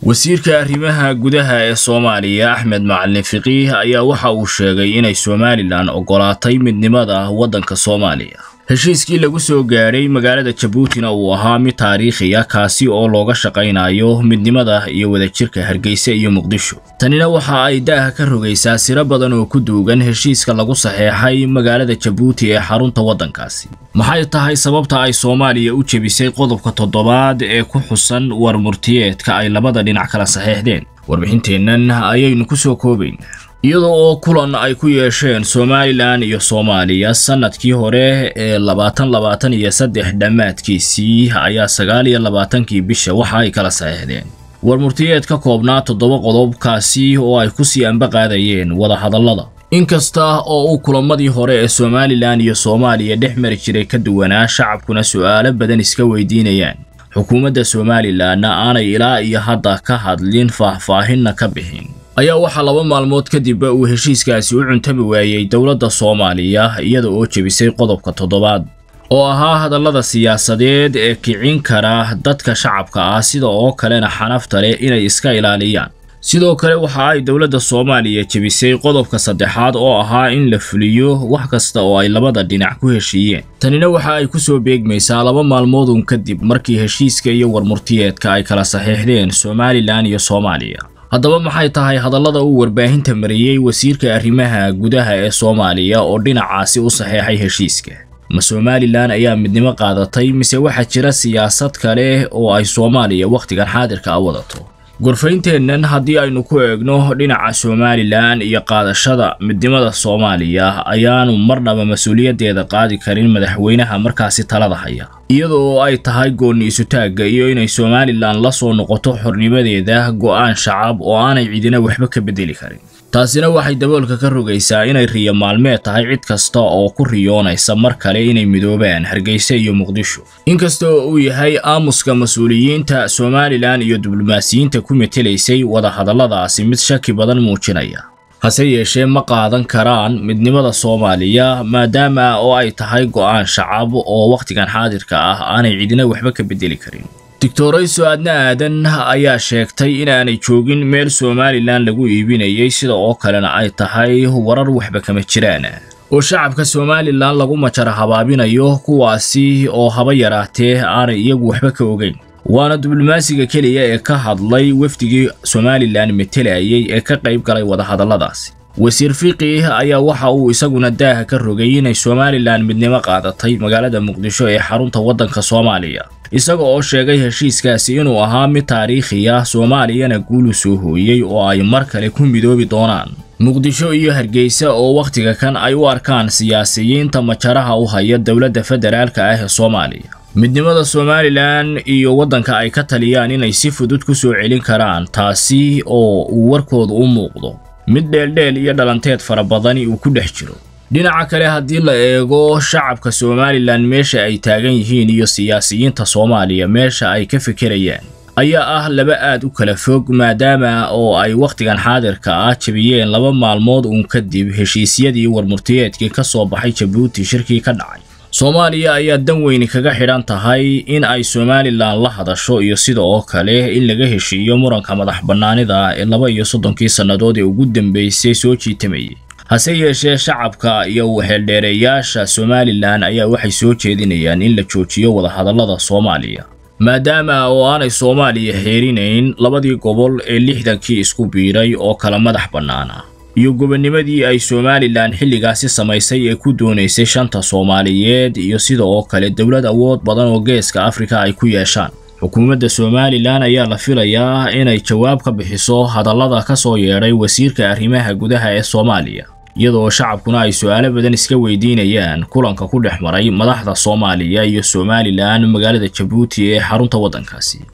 wasiirka arrimaha gudaha ee soomaaliya axmed macalin fiqiih ayaa waxa uu sheegay inay somalilan oggolaatay midnimada waddanka soomaaliya heshiiskii lagu soo gaadhay magaalada jabuutina uu ahaa mid taariikhiya kaasi oo looga shaqaynayo midnimada iyo wadajirka hargeysa iyo muqdisho tanina waxa ay daaha ka rogaysaa siro badan oo ku duugan heshiiska lagu saxeexay magaalada jabuuti ee xarunta waddankaasi maxay tahay sababta ay soomaaliya u jebisay qodobka toddobaad ee ku xusan war murtiyeedka ay labada dhinac kala saxeexdeen warbixinteennan ayaynu ku soo koobayn iyadoo oo kulan ay ku yeesheen somalilan iyo soomaaliya sannadkii hore ee labaatan labaatan iyo saddex dhammaadkiisii ayaa sagaal iyo labaatankii bisha waxa ay kala saxeexdeen war murtiyeed ka koobnaa toddoba qodobkaasi oo ay ku sii ambaqaadayeen wadahadallada inkasta oo uu kulamadii hore ee somalilan iyo soomaaliya dhex mari jiray ka duwanaa shacabkuna su'aalo badan iska weydiinayaan xukuumadda somalilanna aanay ilaa iyo hadda ka hadlin faahfaahinna ka bixin ayaa waxaa laba maalmood kadib uu heshiiskaasi u cuntami waayey dowladda soomaaliya iyada oo jebisay qodobka toddobaad oo ahaa hadallada siyaasadeed ee kicin kara dadka shacabka ah sida oo kalena xanafta leh inay iska ilaaliyaan sidoo kale waxa ay dowladda soomaaliya jebisay qodobka saddexaad oo ahaa in la fuliyo wax kasta oo ay labada dhinac ku heshiiyeen tanina waxa ay ku soo beegmaysaa laba maalmoodun kadib markii heshiiska iyo warmurtiyeedka ay kala saxiixdeen somalilan iyo soomaaliya haddaba maxay tahay hadallada uu warbaahinta mariyey wasiirka arrimaha gudaha ee soomaaliya oo dhinacaasi u saxeexay heshiiska ma somalilan ayaa midnimo qaadatay mise waxaa jira siyaasad kale oo ay soomaaliya wakhtigan xaadirka a wadato gorfaynteennan haddii aynu ku eegno dhinaca somalilan iyo qaadashada midnimada soomaaliya ayaanu marnaba mas-uuliyaddeeda qaadi karin madaxweynaha markaasi talada haya iyadoo ay tahay goonni isutaagga iyo inay somalilan la soo noqoto xornimadeeda go'aan shacab oo aanay cidina waxba ka beddeli karin taasina waxay daboolka ka rogaysaa inay riyo maalmeed tahay cid kasta oo ku riyoonaysa mar kale inay midoobaan hargeysa iyo muqdisho inkasta oo uu yahay aamuska mas-uuliyiinta somalilan iyo diblomaasiyiinta ku metelaysay wadahadalladaasi mid shaki badan muujinaya hase yeeshee ma qaadan karaan midnimada soomaaliya maadaama oo ay tahay go'aan shacab oo wakhtigan xaadirka ah aanay cidina waxba ka beddeli karin doctorayso adna aadan ayaa sheegtay inaanay joogin meel somalilan lagu iibinayay sida oo kalena ay tahay warar waxba kama jiraan oo shacabka somalilan lagu majara habaabinayo kuwaasi oo haba yaraatee aanay iyagu waxba ka ogeyn waana diblomaasiga keliya ee ka hadlay wafdigii somalilan metelayay ee ka qayb galay wadahadalladaasi wasiir fiqiih ayaa waxa uu isaguna daaha ka rogay inay somalilan midnimo qaadatay magaalada muqdisho ee xarunta waddanka soomaaliya isaga oo sheegay heshiiskaasi inuu ahaa mid taariikhiya soomaaliyana guulu soo hooyey oo ay mar kale ku midoobi doonaan muqdisho iyo hargeysa oo wakhtiga kan ay u arkaan siyaasiyiinta majaraha u haya dowladda federaalka ah ee soomaaliya midnimada somalilan iyo waddanka ay ka taliyaan inay si fudud ku soo celin karaan taasi oo uu warkoodu u muuqdo mid dheeldheel iyo dhalanteed fara badani uu ku dhex jiro dhinaca kale haddii la eego shacabka somalilan meesha ay taagan yihiin iyo siyaasiyiinta soomaaliya meesha ay ka fekerayaan ayaa ah laba aad u kala fog maadaama oo ay wakhtigan xaadirka ah jebiyeen laba maalmood uun kadib heshiisyadii warmurtiyeedkii ka soo baxay jabuuti shirkii ka dhacay soomaaliya ayaa dan weyni kaga xidhan tahay in ay somalilan la hadasho iyo sida oo kale in laga heshiiyo muranka madax bannaanida ee laba iyo soddonkii sannadood ee ugu dambeysay soo jiitamayay hase yeeshee shacabka iyo waxeeldheereeyaasha somalilan ayaa waxay soo jeedinayaan in la joojiyo wadahadallada soomaaliya maadaama oo aanay soomaaliya xeerinayn labadii gobol ee lixdankii isku biiray oo kala madax bannaana iyo gobonnimadii ay somalilan xilligaasi samaysay ee ku doonaysay shanta soomaaliyeed iyo sida oo kale dowlad awood badan oo geeska afrika ay ku yeeshaan xukuumadda somalilan ayaa la filayaa inay jawaab ka bixiso hadallada ka soo yeedhay wasiirka arrimaha gudaha ee soomaaliya iyadoo shacabkuna ay su'aalo badan iska weydiinayaan kulanka ku dhex maray madaxda soomaaliya iyo somalilan magaalada jabuuti ee xarunta waddankaasi